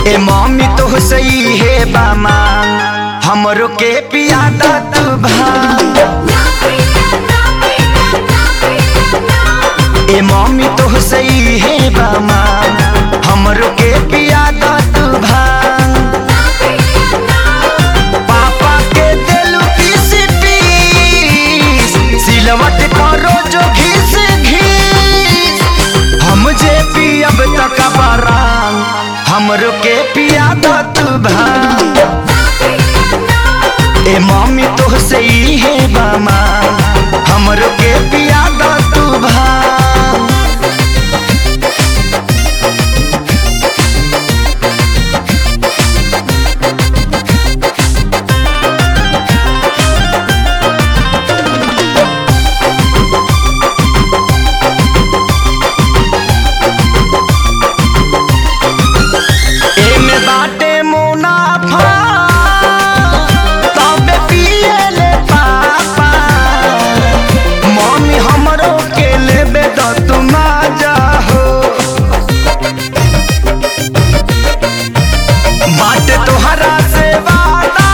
ए mummy तो सही है बामा हमरो के पियादा तू भांग ए मम्मी तो सही है बामा हमरो के पियादा तू भांग पापा के देलू पीस पीस सिलवट करो जो घिस घिस हम जे पियब तक बरांग हमरो के पियादा तू भांग ए मम्मी तो सही है बामा हमरो के पियादा तू भांग एमे बाटे मुनाफा तबे पिएले पापा मम्मी हमरो के लेबे त तू माजा हो बाटे तोहरा से वादा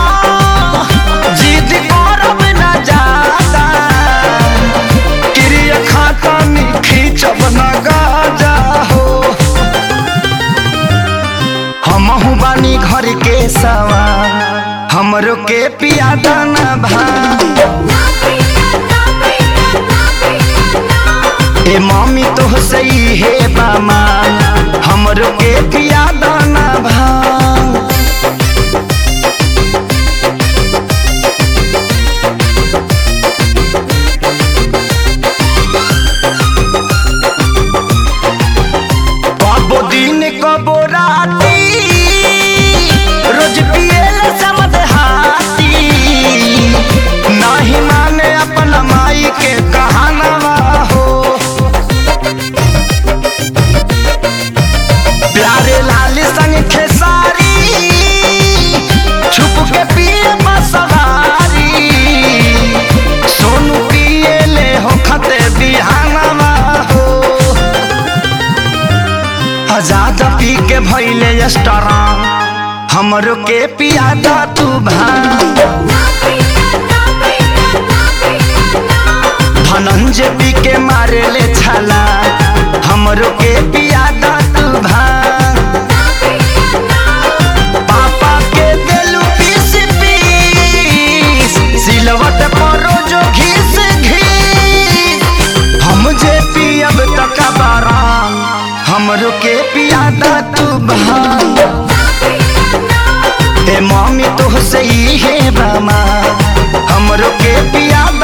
जिद करब ना जादा क्रिया खाता में खींचब ना गाजा हो हमहू बानी घर के सवा हमरो के पियादा ना भांग ए मम्मी तो सही है बामा हमरो के पियादा ना भांग कबो दिन कबो राती रोज पिएले समद हाथी नाही माने अपन माई के कहानवा हो प्यारे लाल संग खेसारी छुप के पिए मसवारी सोनू पिएले हो खते बिहानवा हो आजाद पी के भैले स्ट्रांग हमरो के पियादा तू भांग धनंजय पी के मारे ले छाला हमरो के पियादा तू भांग पापा के देलू पीस पीस सिलवट पर जो घिस घिस हम जे पियब तक बाराम हमरो के पियादा तू भांग ए मम्मी तो सही है बामा हमरो के पियादा